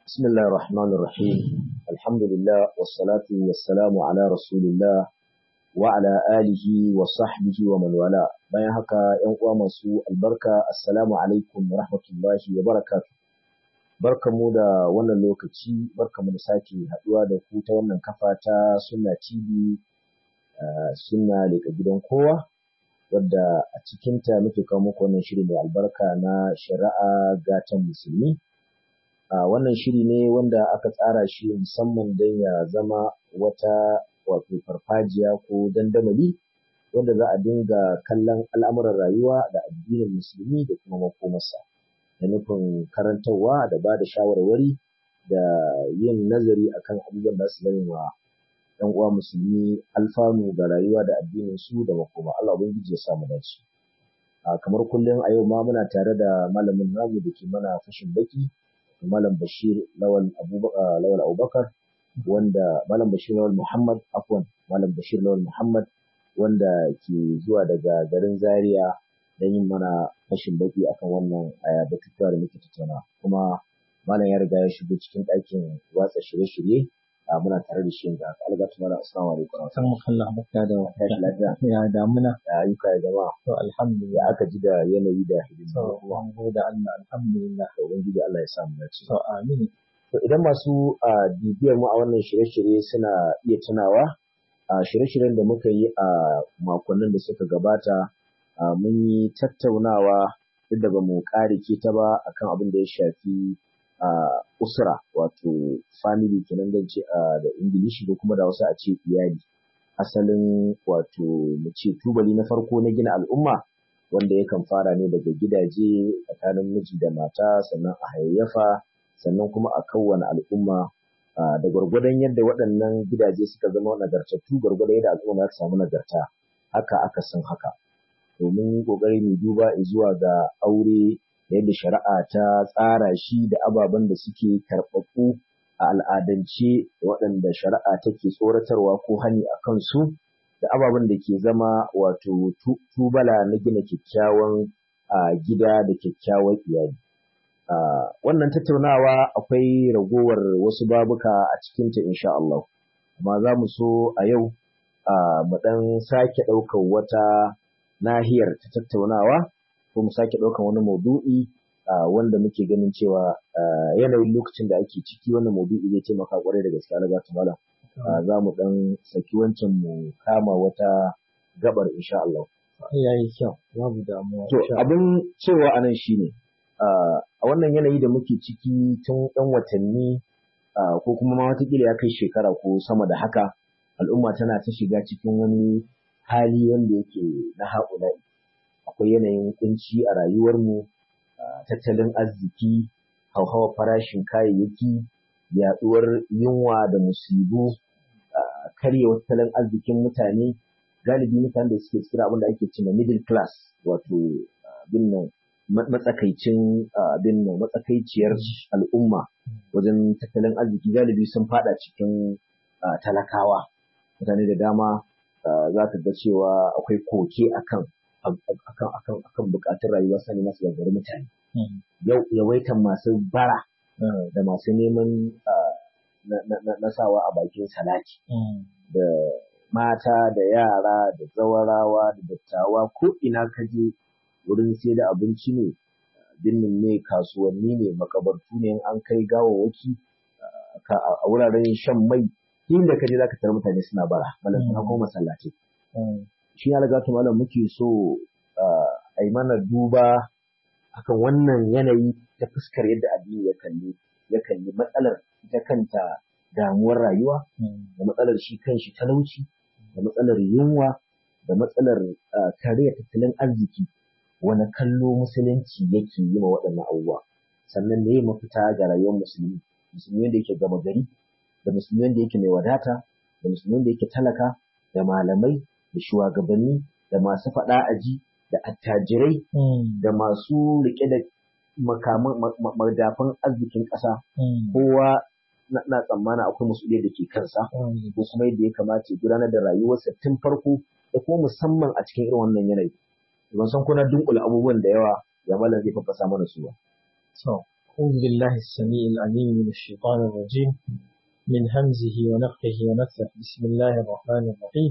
بسم الله الرحمن الرحيم الحمد لله والصلاة والسلام على رسول الله وعلى آله وصحبه ومن والاه bayan haka ‘yan uwa masu albarka assalamu alaikum wa rahmatullahi wa barakatu barkamu da wannan lokaci barkamu da sake haɗuwa da ku ta wannan kafa ta sunna tv sunna daga gidan kowa wadda a cikinta muke kawo muku wannan shiri mai albarka na shari'a gatan musulmi a wannan shiri ne wanda aka tsara shi musamman don ya zama wata wato farfajiya ko dandamali wanda za a dinga kallon al'amuran rayuwa da addinin musulmi da kuma makomarsa da nufin karantarwa da ba da shawarwari da yin nazari akan abubuwan da su zama wa ‘yan uwa musulmi alfanu ga rayuwa da addinin su da makoma Allah ubangiji ya samu dace a kamar kullum a yau ma muna tare da malamin namu da ke mana fashin baki Malam Bashir Lawal Abubakar Lawal Abubakar wanda Malam Bashir Lawal Muhammad afwan Malam Bashir Lawal Muhammad wanda ke zuwa daga garin Zaria don yin mana fashin baki akan wannan aya batutuwa da muke tattauna kuma Malam ya riga ya shigo cikin ɗakin watsa shirye-shirye a muna tare da shi yanzu haka algatu mala assalamu alaikum san Allah barka da tashi lafiya ya damuna ya ayyuka ya jama'a to ya alhamdulillah aka ji da yanayi da to hidima an gode Allah alhamdulillah da ubangiji Allah ya samu dace to amin To idan masu a bibiyar mu a wannan shirye-shirye suna iya tunawa a shirye-shiryen da muka yi a makonnin da suka gabata a mun yi tattaunawa duk da ba mu ƙarike ta ba akan abin da ya shafi a usra wato family kenan zan ce a da ingilishi ko kuma da wasu a ce iyali asalin wato mu ce tubali na farko na gina al'umma wanda yakan fara ne daga gidaje tsakanin miji da mata sannan a hayayyafa sannan kuma a kawwane al'umma ah, da gwargwadon yadda waɗannan gidaje suka zama nagartattu gwargwadon yadda al'umma za ta samu nagarta haka aka san haka domin ƙoƙari mu duba zuwa ga aure da yadda shari'a ta tsara shi da ababen da suke karɓaɓɓu a al'adance da waɗanda shari'a take tsoratarwa ko hani a kansu da ababen da ke zama wato tu- tubala na gina kyakkyawan ah, gida da kyakkyawan iyali Ah, wannan tattaunawa akwai ragowar wasu babuka a cikinta insha Allah. Amma za mu so a yau ah, mu ɗan sake ɗaukar wata nahiyar ta tattaunawa ko mu sake ɗaukar wani maudu'i ah, wanda muke ganin cewa ah, yanayin lokacin da ake ciki wannan maudu'i zai taimaka ƙwarai da gaske Allah ta malam. Ah, Za mu ɗan saki wancan mu kama wata gabar insha Allah. yayi kyau babu damuwa To insha abin cewa anan shine ah, a wannan yanayi da muke ciki tun ɗan watanni ah, ko kuma ma watakila ya kai shekara ko sama da haka al'umma tana ta shiga cikin wani hali wanda yake na haƙula'i akwai yanayin kunci a rayuwarmu ah, tattalin arziki hauhawar farashin kayayyaki yaɗuwar yunwa da musibu ah, karyewar tattalin arzikin mutane galibi mutanen da suke cikin abin da ake cewa middle class wato abin nan ma- matsakaicin ah, abin nan matsakaiciyar al'umma wajen tattalin arziki galibi sun fada cikin ah, talakawa mutane da dama ah, za ka ga cewa akwai koke akan akan akan akan bukatun rayuwa sani masu gagari mutane Mm, yau yawaitan masu bara mm, da masu neman ah, na- na na- na sawa a bakin salati mm, da mata da yara da zawarawa da dattawa ko ina ka je wurin sai da abinci ne binnin ne kasuwanni ne makabartu ne in an kai gawawwaki ah, ka- a wuraren shan mai inda ka je zaka tarar mutane suna bara malam suna ko masallaci mm. shi ya riga malam muke so ah, a yi mana duba akan wannan yanayi ta fuskar yadda addini ya kalli ya kalli matsalar ita kanta damuwar rayuwa Mm, da matsalar shi kanshi talauci da matsalar yunwa da matsalar ah, kariyar tattalin arziki wani kallo musulunci yake yi ma waɗannan abubuwa sannan ne mafita ga rayuwar musulmi musulmi wanda yake gama gari da musulmi wanda yake mai wadata da musulmi wanda yake talaka da malamai da shugabanni da masu faɗa aji da attajirai mm, da masu riƙe da makaman ma- ma- madafan arzikin ƙasa mm, kowa na na tsammana akwai musuliyar da ke kansa mm. ko kuma yadda ya kamata ya gudanar da rayuwarsa tun farko da kuma musamman a cikin irin wannan yanayi ban san kuna dunkula abubuwan da yawa ya malam zai fafasa mana su ba So, أعوذ بالله السميع العليم من الشيطان الرجيم من همزه ونفخه ونفثه بسم الله الرحمن الرحيم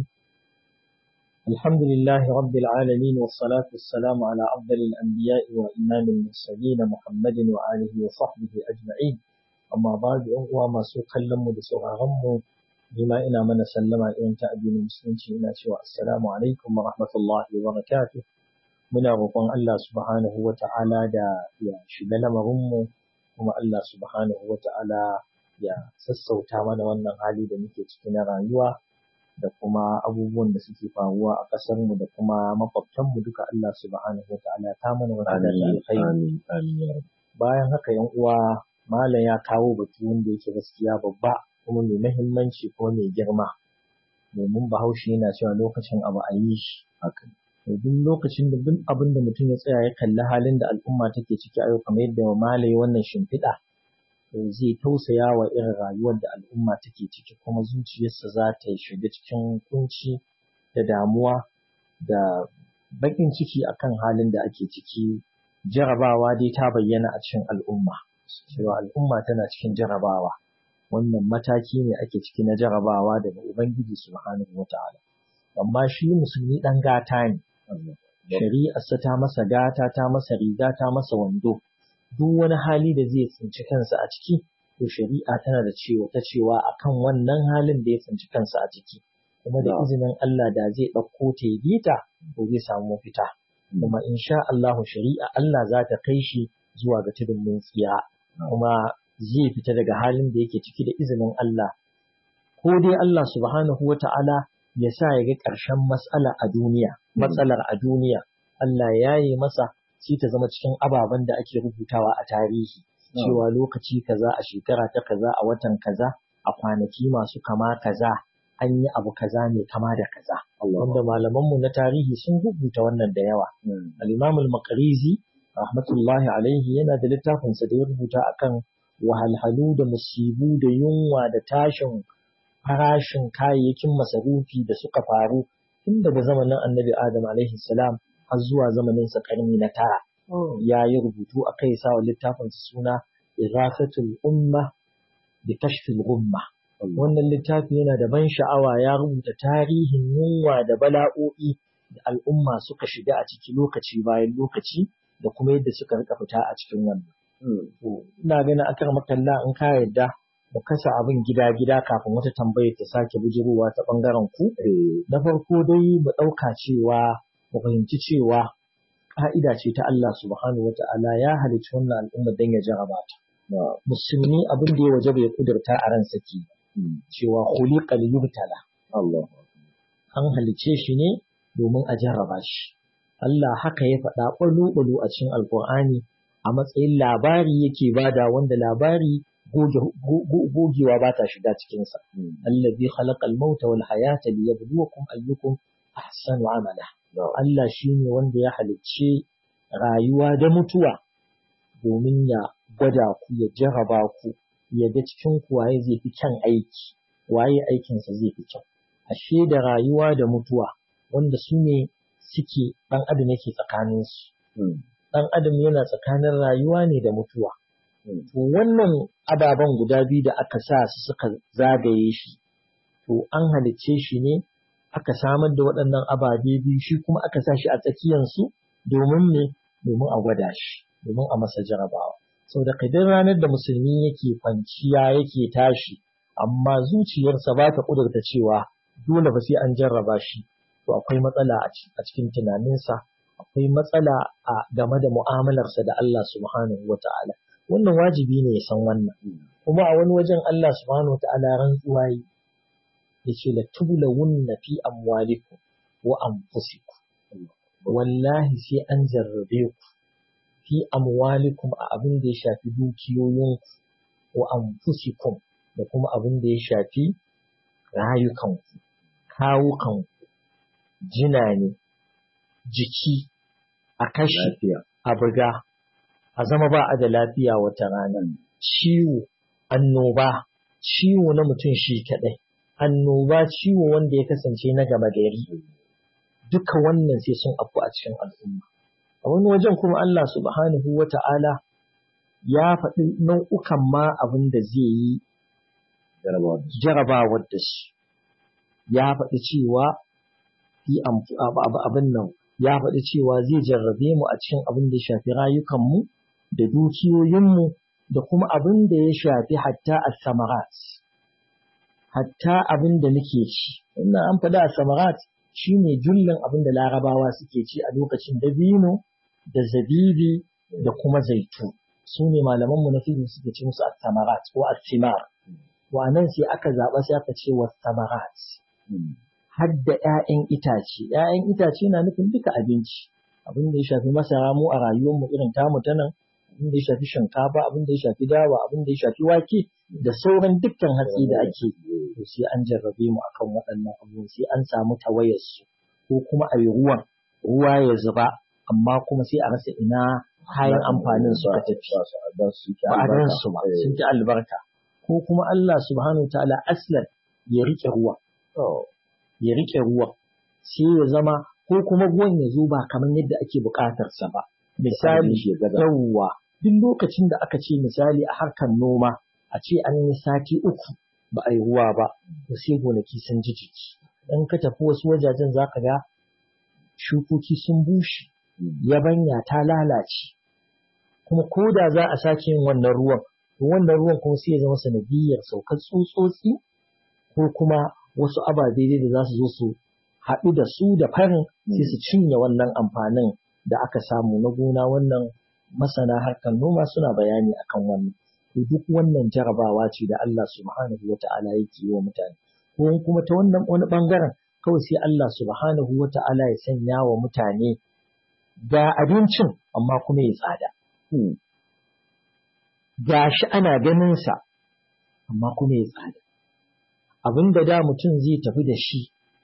الحمد لله رب العالمين والصلاة والسلام على أفضل الأنبياء وإمام المرسلين محمد وآله وصحبه أجمعين أما بعد أهوى ما سوق لم بسرعهم بما إنا من سلم إن تأبين المسلمين إنا السلام عليكم ورحمة الله وبركاته muna roƙon Allah subhanahu wa ta'ala da ya shiga lamarinmu kuma Allah subhanahu wa ta'ala ya sassauta mana wannan hali da muke ciki na rayuwa da kuma abubuwan da suke faruwa a ƙasarmu da kuma makwabtanmu duka Allah subhanahu wa ta'ala ta mana wata da alkhairi bayan haka yan uwa malam ya kawo batu wanda yake gaskiya babba kuma mai mahimmanci ko mai girma domin bahaushe yana cewa lokacin abu a yi shi haka duk lokacin da duk abin da mutum ya tsaya ya kalli halin da al'umma take ciki a yau kamar yadda malai wannan shimfiɗa zai tausaya wa irin rayuwar da al'umma take ciki kuma zuciyarsa za ta shiga cikin kunci da damuwa da baƙin ciki akan halin da ake ciki jarabawa dai ta bayyana a cikin al'umma cewa al'umma tana cikin jarabawa wannan mataki ne ake ciki na jarabawa daga ubangiji subhanahu wata'ala amma shi musulmi ɗan gata ne shari'arsa ta masa gata ta masa riga ta masa wando duk wani hali da zai tsinci kansa a ciki to shari'a tana da cewa ta cewa akan wannan halin da ya tsinci kansa a ciki kuma da izinin Allah da zai ɗauko ta yi ta to zai samu mafita kuma insha Allahu shari'a Allah za ta kai shi zuwa ga tudun mun tsiya kuma zai fita daga halin da yake ciki da izinin Allah ko dai Allah subhanahu wata'ala ya sa ya ga ƙarshen matsala a duniya, matsalar a duniya, Allah ya yi masa shi ta zama cikin ababen da ake rubutawa a tarihi, cewa lokaci kaza a shekara ta kaza a watan kaza a kwanaki masu kama kaza an yi abu kaza mai kama da kaza. Wanda malamanmu na tarihi sun rubuta wannan da yawa. Al-Imam al-Maqrizi rahmatullahi alaihi yana da littafinsa da ya rubuta akan wahalhalu da musibu da yunwa da tashin farashin kayayyakin masarufi da suka faru tun daga zamanin annabi Adam alaihi salam har zuwa zamanin sa karni na tara. Ya yi rubutu a kai sa littafin suna Irasatul Umma bi Kashfil Umma. Wannan littafi yana da ban sha'awa ya rubuta tarihin yunwa da bala'o'i da al'umma suka shiga a ciki lokaci bayan lokaci da kuma yadda suka rika fita a cikin wannan. Ina ganin akar makalla in ka yarda mu kasa abin gida-gida kafin wata tambayar ta sake bujirowa ta ɓangaren ku. Na farko dai mu ɗauka cewa mu fahimci cewa ƙa'ida ce ta Allah subhanahu wa ta'ala ya halicci wannan al'umma don ya jaraba ta. Musulmi abin da ya waje bai kudurta a ran saki cewa khuliqa liyubtala. An halicce shi ne domin a jarraba shi. Allah haka ya faɗa ɓalo-ɓalo a cikin Alƙur'ani a matsayin labari yake bada wanda labari gogewa ba ta shiga cikinsa. Allazi khalaqal mauta wal hayata liyabluwakum ayyukum ahsanu amala. Allah shine wanda ya halicce rayuwa da mutuwa domin ya gwada ku ya jaraba ku ya ga cikin ku waye zai fi kyan aiki waye aikinsa zai fi kyau. Ashe da rayuwa da mutuwa wanda su ne suke ɗan adam yake tsakaninsu. Ɗan adam yana tsakanin rayuwa ne da mutuwa. To wannan ababen guda biyu da aka sa su suka zagaye shi, to an halicce shi ne aka samar da waɗannan ababe biyu shi kuma aka sa shi a tsakiyansu domin ne domin a gwada shi, domin a masa jarabawa. Sau da kadin ranar da musulmi yake kwanciya yake tashi, amma zuciyarsa ba ta ƙudurta cewa dole ba sai an jarraba shi, to akwai matsala a cikin tunaninsa, akwai matsala a game da mu'amalarsa da Allah subhanahu wa ta'ala. wannan wajibi ne ya san wannan kuma a wani wajen Allah subhanahu wa ta'ala rantsuwa yi yace la tublawunna fi amwalikum wa anfusikum wallahi sai an jarrabe ku fi amwalikum a abin da ya shafi dukiyoyinku wa anfusikum da kuma abin da ya shafi rayukanku kawukanku jina ne jiki a kashi a buga a zama ba a da lafiya wata rana ciwo annoba ciwo na mutum shi kaɗai annoba ciwo wanda ya kasance na gama gari duka wannan sai sun afku a cikin al'umma a wani wajen kuma Allah subhanahu wa ta'ala ya faɗi nau'ukan ma abin da zai yi jarabawar da shi ya faɗi cewa yi abin nan ya faɗi cewa zai jarrabe mu a cikin abin da ya shafi rayukanmu da dukiyoyinmu da kuma abin da ya shafi hatta a samarat hatta abin da muke ci ina an faɗi a samarat shine jullin abin da larabawa suke ci a lokacin dabino da zabibi da kuma zaitu su ne malamanmu na fiɗin suke ci musu as-samarat ko as-simar wa nan sai aka zaɓa sai aka ce was-samarat har da ‘ya'yan itace ‘ya'yan itace na nufin duka abinci abin da ya shafi masara mu a rayuwarmu irin tamu ta nan abin da ya shafi shinkafa abin da ya shafi dawa abin da ya shafi wake da sauran dukkan hatsi da ake to sai an jarrabe mu akan waɗannan abubuwan sai an samu tawayarsu ko kuma a yi ruwan ruwa ya zuba amma kuma sai a rasa ina kayan amfanin suka tafi ba a gan su ba sun ki albarka ko kuma Allah subhanahu wa ta'ala aslan ya rike ruwa ya rike ruwa sai ya zama ko kuma ruwan ya zo ba kamar yadda ake buƙatar sa ba misali yawwa duk lokacin da aka ce misali a harkar noma a ce an yi sati uku ba a yi ruwa ba to sai gonaki sun ji jiki in ka tafi wasu wajajen za ka ga shukoki sun bushe yabanya ta lalace kuma ko da za a sake yin wannan ruwan to wannan ruwan kuma sai ya zama sanadiyar saukar tsutsotsi ko kuma wasu ababe da za su zo su haɗu da su da farin sai su cinye wannan amfanin da aka samu na gona wannan masana harkar noma suna bayani akan wannan to duk wannan jarabawa ce da Allah subhanahu wata'ala yake yi wa mutane ko kuma ta wannan wani bangaren kawai sai Allah subhanahu wata'ala ya sanya wa mutane ga abincin amma kuma ya tsada ga shi ana ganin sa amma kuma ya tsada abin da da mutum zai tafi da shi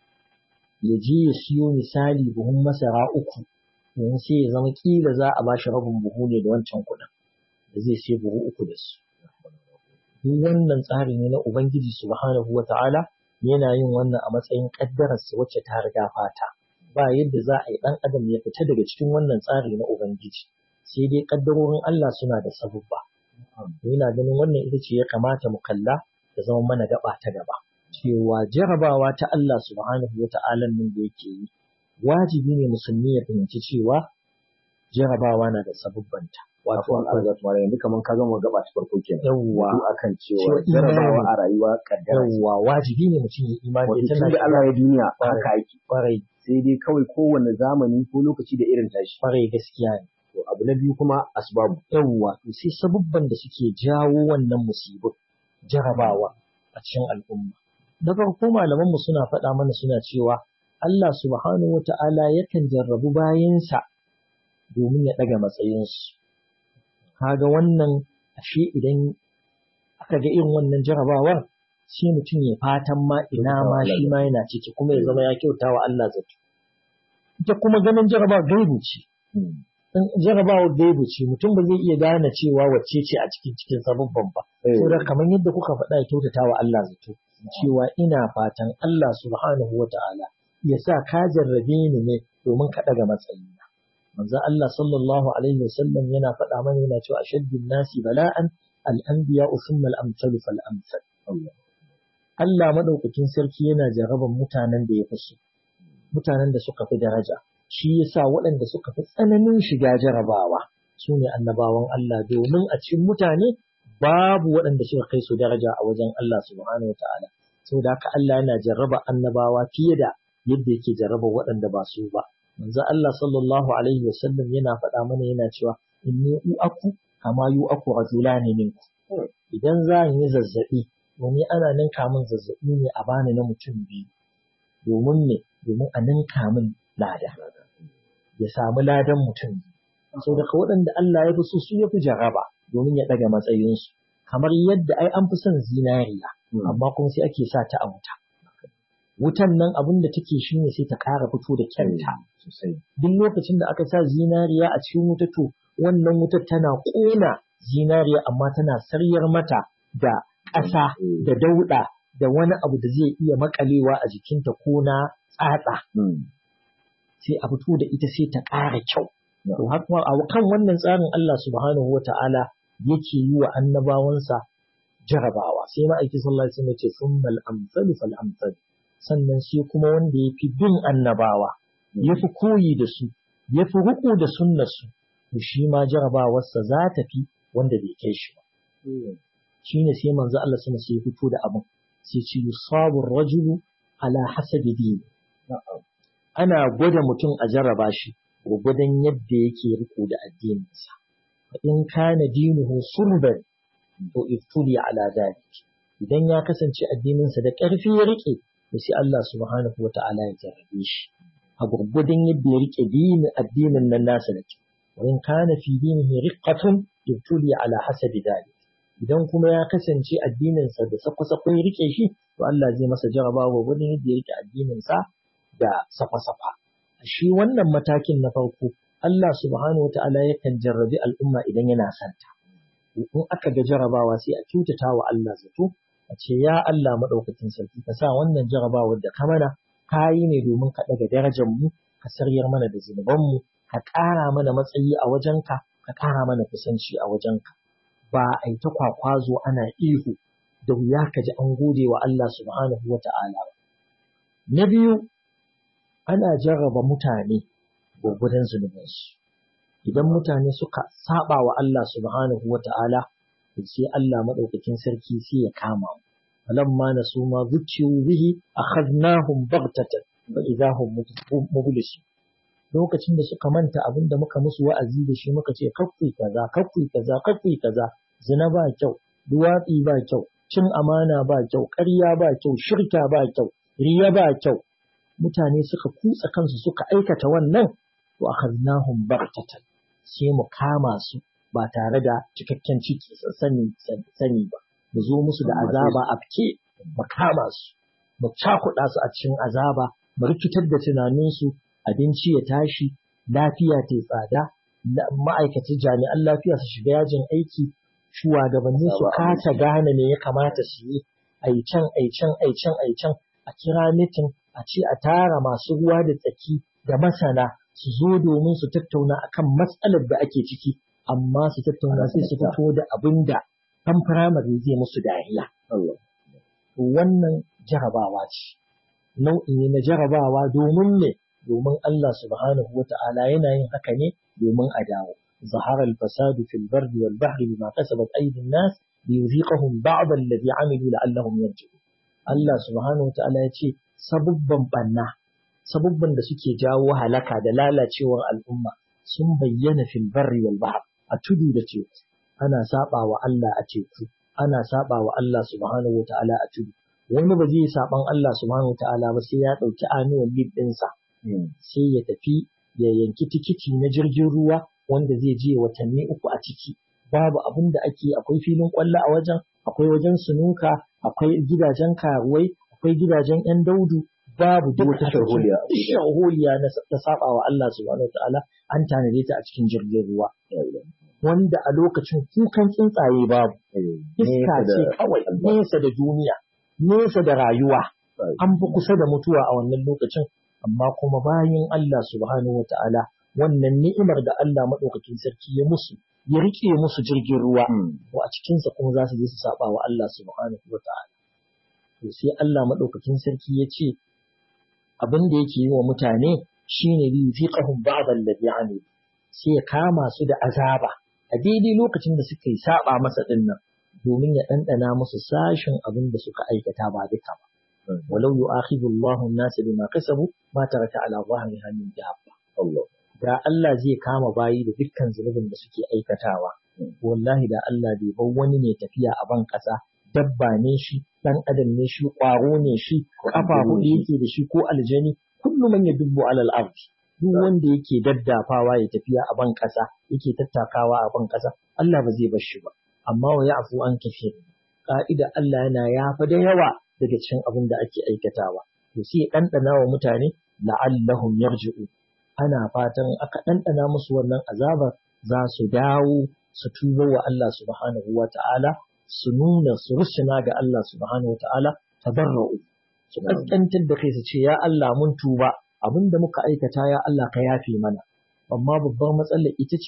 ya je ya siyo misali buhun masara uku yanzu sai ya zama kila za a bashi rabin buhu ne da wancan kuɗin da zai sai buhu uku da su duk wannan tsari ne na ubangiji subhanahu wata'ala yana yin wannan a matsayin kaddararsa wacce ta riga fata ba yadda za a yi ɗan adam ya fita daga cikin wannan tsari na ubangiji sai dai kaddarorin Allah suna da sabubba yana ganin wannan ita ce ya kamata mu kalla da zama mana gaba ta gaba cewa jarabawa ta Allah subhanahu wata'ala nan da yake yi wajibi ne musulmi ya fahimci cewa jarabawa na da sabubbanta. Wato an arza tumara yanzu kamar ka gama gaba ta farko kenan. Yawwa. Ko akan cewa jarabawa a rayuwa kaddara. Yawwa wajibi ne mutum ya imani. Wato tun da Allah ya duniya haka ake. Kwarai. Sai dai kawai kowane zamani ko lokaci da irin tashi. Kwarai gaskiya ne. To abu na biyu kuma asbabu. Yawwa to sai sabubban da suke jawo wannan musibin jarabawa a cikin al'umma. Da farko malamanmu suna faɗa mana suna cewa Allah subhanahu wa ta'ala yakan jarrabu bayansa domin ya ɗaga matsayinsu. Kaga wannan ashe idan aka ga irin wannan jarabawar sai mutum ya fatan ma ina ma shi ma yana ciki kuma ya zama ya kyauta wa Allah zato. Ita kuma ganin jarabawar gaibu ce. Jarabawar gaibu ce mutum ba zai iya gane cewa wacce ce a cikin cikin sababban ba. Saboda kamar yadda kuka faɗa ya kyautata wa Allah zato. Cewa ina fatan Allah subhanahu wa ta'ala ya sa ka jarrabe ni ne domin ka ɗaga matsayina. Manzo Allah sallallahu alaihi wasallam yana faɗa mana yana cewa ashaddun nasi bala'an al-anbiya thumma al-amsalu fal amsal. Allah madaukakin sarki yana jarraban mutanen da ya fi su, mutanen da suka fi daraja. Shi yasa waɗanda suka fi tsananin shiga jarabawa su ne annabawan Allah domin a cikin mutane babu waɗanda suka kai su daraja a wajen Allah subhanahu wa ta'ala. Saboda haka Allah yana jarraba annabawa fiye da yadda yake jarraba waɗanda ba su ba. Manzo Allah sallallahu alaihi wasallam yana faɗa mana yana cewa inni u'aku kama yu'aku rajulani minku. Idan za yi zazzaɓi, domin ana ninka min zazzaɓi ne a bani na mutum biyu. Domin me? Domin a ninka min lada. Ya samu ladan mutum biyu. Sau daga waɗanda Allah ya fi so su ya fi jarraba domin ya ɗaga matsayinsu. Kamar yadda ai an fi son zinariya, amma kuma sai ake sa ta a wuta. wutan nan abin da take shi ne sai ta ƙara fito da kyanta. Duk lokacin da aka sa zinariya a cikin wuta to wannan wutar tana ƙona zinariya amma tana saryar mata da ƙasa da dauɗa da wani abu da zai iya makalewa a jikinta ko na tsatsa. Sai a fito da ita sai ta ƙara kyau. To har a kan wannan tsarin Allah subhanahu wa ta'ala yake yi wa annabawansa jarabawa sai ma'aiki sallallahu alaihi wasallam ya ce summal amsalu fal amsal sannan sai kuma wanda ya fi bin annabawa ya fi koyi da su ya fi riƙo da sunnarsu to shi ma jarabawarsa za ta fi wanda bai kai shi ba shi ne sai manzo Allah sama sai fito da abin sai ce yusabu rajulu ala hasabi dini ana gwada mutum a jarraba shi gwagwadon yadda yake riko da addininsa fa in kana dinuhu sulban to iftuli ala dalik idan ya kasance addininsa da ƙarfi ya rike to sai Allah subhanahu wata'ala ya jarrabe shi a gurgudun yadda ya rike dinin addinin nan nasa da kyau wa in kana fi dinihi riqqatun ibtuli ala hasabi dalik idan kuma ya kasance addininsa da sakwa-sakwa ya rike shi to Allah zai masa jarabawa gurgudun yadda ya rike addininsa da sakwa-sakwa shi wannan matakin na farko Allah subhanahu wata'ala yakan jarrabi al'umma idan yana santa in aka ga jarabawa sai a kyautata wa Allah zato a ce ya Allah maɗaukakin sarki ka sa wannan jarabawar da ka mana ka yi ne domin ka ɗaga darajar mu ka saryar mana da zunubanmu ka ƙara mana matsayi a wajenka ka ƙara mana kusanci a wajenka ba a yi ta kwakwazo ana ihu da wuya ka ji an gode wa Allah subhanahu wa ta'ala ba. Na biyu, ana jarraba mutane gwagwadon zunubansu. Idan mutane suka saba wa Allah subhanahu wa ta'ala, sai Allah maɗaukakin sarki sai ya kama mu. فلما نسوا ما ذكروا به أخذناهم بغتة فإذا هم مبلسون lokacin da suka manta abin da muka musu wa'azi da shi muka ce kaffui kaza kaffui kaza kaffui kaza zina ba kyau duwatsi ba kyau cin amana ba kyau ƙarya ba kyau shirka ba kyau riya ba kyau mutane suka kutsa kansu suka aikata wannan to akhadnahum baghtatan sai mu kama su ba tare da cikakken ciki sani sani ba mu zo musu da azaba a fike mu kama su mu cakuɗa su a cikin azaba mu rikitar da tunaninsu abinci ya tashi lafiya ta tsada ma'aikatan jami'an lafiya su shiga yajin aiki shugabanni su kasa gane me ya kamata su yi ai can ai can ai can ai can a kira mitin a ce a tara masu ruwa da tsaki da masana su zo domin su tattauna akan matsalar da ake ciki amma su tattauna sai su fito da abin da ɗan firamare zai musu dariya. Wannan jarabawa ce, nau'i ne na jarabawa domin ne, domin Allah subhanahu wa ta'ala yana yin haka ne domin a dawo. ظهر الفساد في البر والبحر بما كسبت أيدي الناس ليذيقهم بعض الذي عملوا لعلهم يرجعون Allah subhanahu wa ta'ala ya ce sabubban banna sabubban da suke jawo halaka da lalacewar al'umma sun bayyana fil barri wal bahr a tudu da teku ana saba wa Allah a teku ana saba wa Allah subhanahu wa ta'ala a tudu wani ba zai saban Allah subhanahu wa ta'ala ba sai ya dauki annual leave ɗinsa sai ya tafi ya yanki tikiti na jirgin ruwa wanda zai je watanni uku a ciki babu abin da ake akwai filin kwallo a wajen akwai wajen sunuka akwai gidajen karuwai akwai gidajen yan daudu babu duk wata shahuliya shahuliya na ta saba wa Allah subhanahu wataala an tanade ta a cikin jirgin ruwa wanda a lokacin kukan tsuntsaye babu iska ce kawai nesa da duniya nesa da rayuwa an fi kusa da mutuwa a wannan lokacin amma kuma bayan Allah subhanahu wataala wannan ni'imar da Allah maɗaukakin sarki ya musu ya rike musu jirgin ruwa to a cikinsa kuma za su je su saba wa Allah subhanahu wa ta'ala to sai Allah maɗaukakin sarki ya ce abin da yake yi wa mutane shine bi fiqahum ba'd alladhi amilu sai ya kama su da azaba a daidai lokacin da suka yi saba masa dinnan domin ya ɗanɗana musu sashin abin da suka aikata ba duka ba walau yu'akhidhu Allahu an-nasa bima kasabu ma taraka ala dhahriha min dabba Allah da Allah zai kama bayi da dukkan zunubin da suke aikatawa wallahi da Allah bai bar wani ne tafiya a ban ƙasa dabba ne shi dan adam ne shi ƙwaro ne shi kafa hudu yake da shi ko aljani kullu man yadubbu alal ard duk wanda yake daddafawa ya tafiya a ban ƙasa yake tattakawa a ban ƙasa Allah ba zai bar shi ba amma wa ya'fu an kafir ka'ida Allah yana yafa da yawa daga cikin abin da ake aikatawa to sai ɗanɗana wa mutane la'allahum yarji'u ana fatan aka ɗanɗana musu wannan azabar za su dawo su tuba wa Allah subhanahu wa ta'ala su nuna su rusuna ga Allah subhanahu wa ta'ala tabarra'u su kaskantar da kai su ce ya Allah mun tuba abin da muka aikata ya Allah ka yafe mana amma babbar matsalar ita ce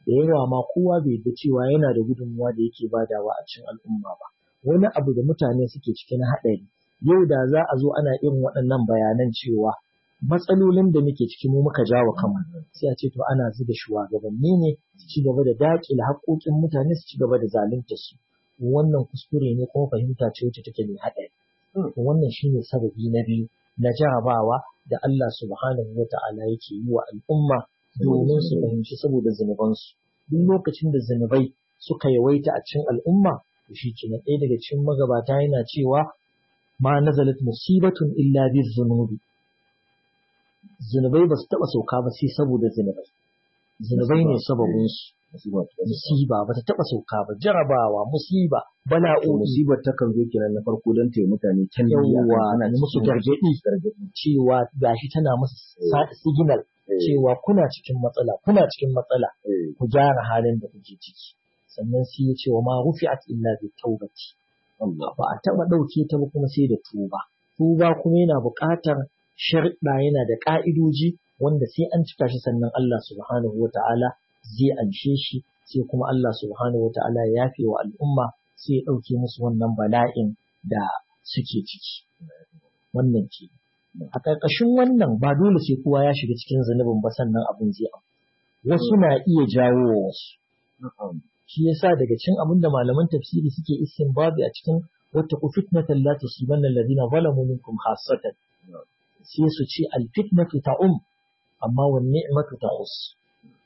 da yawa ma kowa bai da cewa yana da gudunmuwa da yake badawa a cikin al'umma ba wani abu da mutane suke cikin haɗari yau da za a zo ana irin waɗannan bayanan cewa matsalolin da muke ciki mu muka jawo kanmu sai a ce to ana zuga shugabanni ne su ci gaba da daƙile haƙoƙin mutane su ci gaba da zalunta su wannan kuskure ne kuma fahimta ce wacce take mai haɗari wannan shine sababi na biyu na jarabawa da Allah subhanahu wa ta'ala yake yi wa al'umma domin su fahimci saboda zunubansu duk lokacin da zunubai suka yawaita a cikin al'umma to shi ke ɗaya daga cikin magabata yana cewa ma nazalat musibatun illa bi zunubi zunubai ba su taɓa sauka ba sai saboda zunubai zunubai ne sababin su musiba ba ta taɓa sauka ba jarabawa musiba bala'o'i musibar ta kan zo kenan na farko don ta yi mutane can yawwa ne musu gargaɗi cewa gashi tana musu signal cewa kuna cikin matsala kuna cikin matsala ku gyara halin da kuke ciki sannan sai ya ce wa ma rufi'at illa bi tawbati ba a taɓa ɗauke ta ba kuma sai da tuba tuba kuma yana buƙatar sharɗa yana da ƙa'idoji wanda sai an cika shi sannan Allah subhanahu wa ta'ala zai anshe shi sai kuma Allah subhanahu wa ta'ala ya yafe wa al'umma sai ya ɗauke musu wannan bala'in da suke ciki wannan ke a ƙarƙashin wannan ba dole sai kowa ya shiga cikin zunubin ba sannan abin zai abu wasu na iya jawo wa wasu shi yasa daga cin abin da malaman tafsiri suke istinbabi a cikin wata ku fitnatan la tusibanna alladhina zalamu minkum khassatan sai su ce alfitnatu ta'um amma wan ni'matu ta'us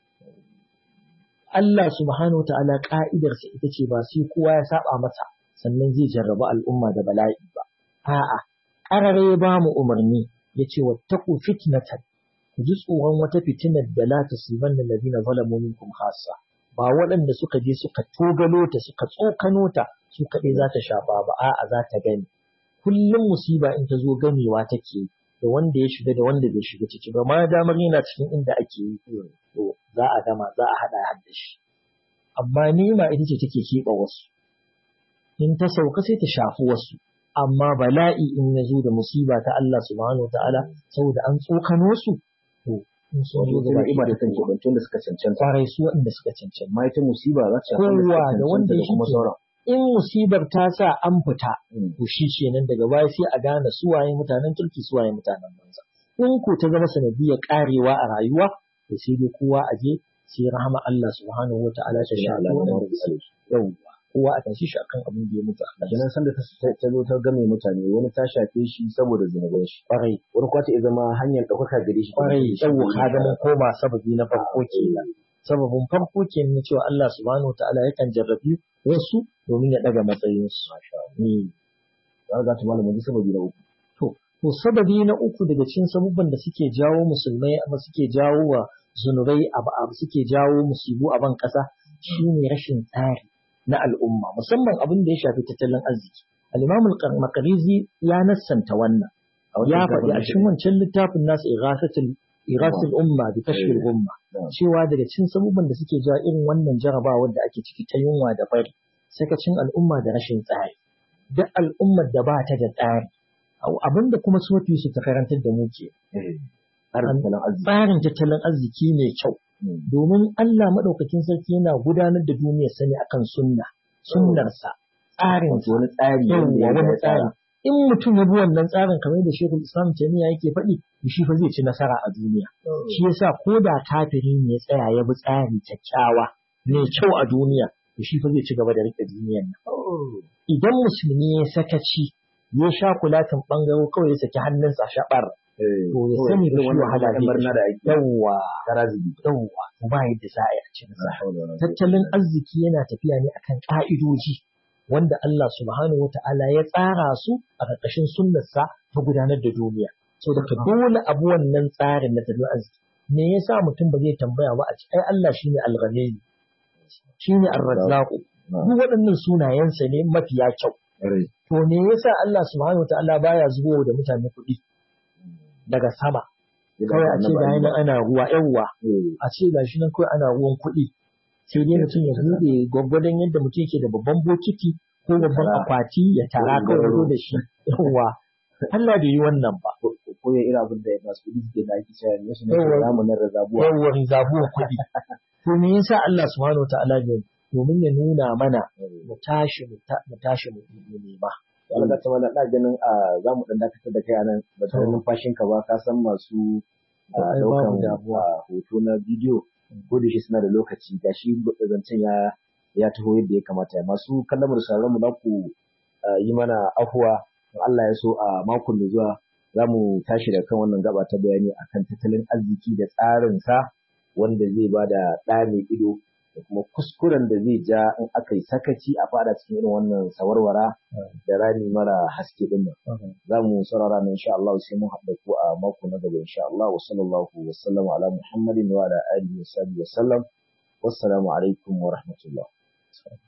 Allah subhanahu ta'ala ka'idarsa ita ce ba sai kowa ya saba masa sannan zai jarraba al'umma da bala'i ba a'a qarare ya ba mu umarni yace wattaqu fitnatan ku ji tsoron wata fitinar da la tusibanna alladhina zalamu minkum khassa ba waɗanda suka je suka togalo ta suka tsokano ta su kaɗai za ta shafa ba a'a za ta gani kullum musiba in ta zo ganewa take da wanda ya shiga da wanda bai shiga ciki ba ma damar yana cikin inda ake yi to za a gama za a haɗa hadda shi amma nima ita ce take keɓe wasu in ta sauka sai ta shafi wasu amma bala'i in ya zo da musiba ta Allah subhanahu wa ta'ala saboda an tsokano su to in so zo da ima da kan keɓantun da suka cancanta kwarai su waɗanda suka cancanta ma ita musiba za ta kowa da wanda ya kuma sauran in musibar ta sa an fita to shi kenan daga baya sai a gane suwaye mutanen kirki suwaye mutanen banza in ko ta zama sanadiyar karewa a rayuwa to sai dai kowa a je sai rahama Allah subhanahu wa ta'ala ta sha yawwa kowa a tashi shi akan abin da ya mutu a kenan sanda ta zo ta game mutane wani ta shafe shi saboda zunuban shi kwarai wani kwata ya zama hanyar ɗaukaka gare shi kwarai yawwa ka ga mun koma sababi na farko kenan sababin farko kenan na cewa Allah subhanahu wa ta'ala yakan jarrabi wasu domin ya ɗaga matsayinsu. Za ga ta malamin ji sababi na uku. To, to sababi na uku daga cikin sabubban da suke jawo musulmai amma suke jawo wa zunubai abu abu suke jawo musibu a ban ƙasa shine rashin tsari na al'umma musamman abin da ya shafi tattalin arziki. Al-Imam al-Maqrizi ya nassanta wannan. Ya faɗi a cikin wancan littafin nasu Ighasatul Ighasatul Umma bi Kashfil Umma cewa daga cikin sabubban da suke jawo irin wannan jarabawar da ake ciki ta yunwa da fari sakacin al'umma da rashin tsari duk al'ummar da ba ta da tsari abinda kuma su mafi su ta karantar da mu ke tsarin tattalin arziki mai kyau domin Allah maɗaukakin sarki yana gudanar da duniyar sani akan sunna sunnarsa tsarin wani tsari wani tsari in mutum ya bi wannan tsarin kamar da Sheikhul Islam Taymiya yake faɗi shi fa zai ci nasara a duniya shi yasa ko da kafiri ne ya tsaya ya bi tsari kyakkyawa mai kyau a duniya to shi fa zai ci gaba da rike duniyar nan idan musulmi ya sakaci ya sha kulatin bangaro kawai ya saki hannunsa a shabar to ya sani da shi wahala zai yawwa yawwa to ba yadda za a yi a ci nasara tattalin arziki yana tafiya ne akan ka'idoji wanda Allah subhanahu wata'ala ya tsara su a ƙarƙashin sunnarsa ta gudanar da duniya so daga dole abu wannan tsarin na tattalin arziki me yasa mutum ba zai tambaya ba a ci ai Allah shine al-ghani shine ar-razzaq duk waɗannan sunayensa ne mafiya kyau to me yasa Allah subhanahu wata'ala baya zubo da mutane kuɗi daga sama kawai a ce ga nan ana ruwa yawwa a ce ga shi nan kawai ana ruwan kuɗi sai dai mutum ya buɗe gwaggwadon yadda mutum yake da babban bokiti ko babban akwati ya tara kawai zo da shi yawwa Allah bai yi wannan ba ko ya irin abin da masu kuɗi suke da ake cewa ne su ne Yawwa. ramunan razabuwa yawwa zabuwa kuɗi to me yasa Allah subhanahu wataala bai domin ya nuna mana mu tashi mu ta- mu tashi mu mu nema Allah ta mana ina ganin a za mu dan dakatar da kai a nan ba tare To. numfashin ka ba ka san masu a, Ai, daukan babu damuwa. a, hoto na bidiyo ko da shi suna da lokaci gashi zancen ya ya taho yadda ya kamata masu kallon mu da sauraron mu za ku a, yi mana afuwa in Allah ya so a makon da zuwa za mu tashi da kan wannan gaba ta bayani akan tattalin arziki da tsarin sa wanda zai ba da ɗa mai ido da kuma kuskuren da zai ja in aka yi sakaci a fada cikin irin wannan sawarwara da rani mara haske din nan za mu saurara nan insha Allah sai mun haɗa ku a mako na gaba insha Allah wa sallallahu wa sallama ala Muhammadin wa ala alihi wa sahbihi wa sallam wassalamu alaikum wa rahmatullah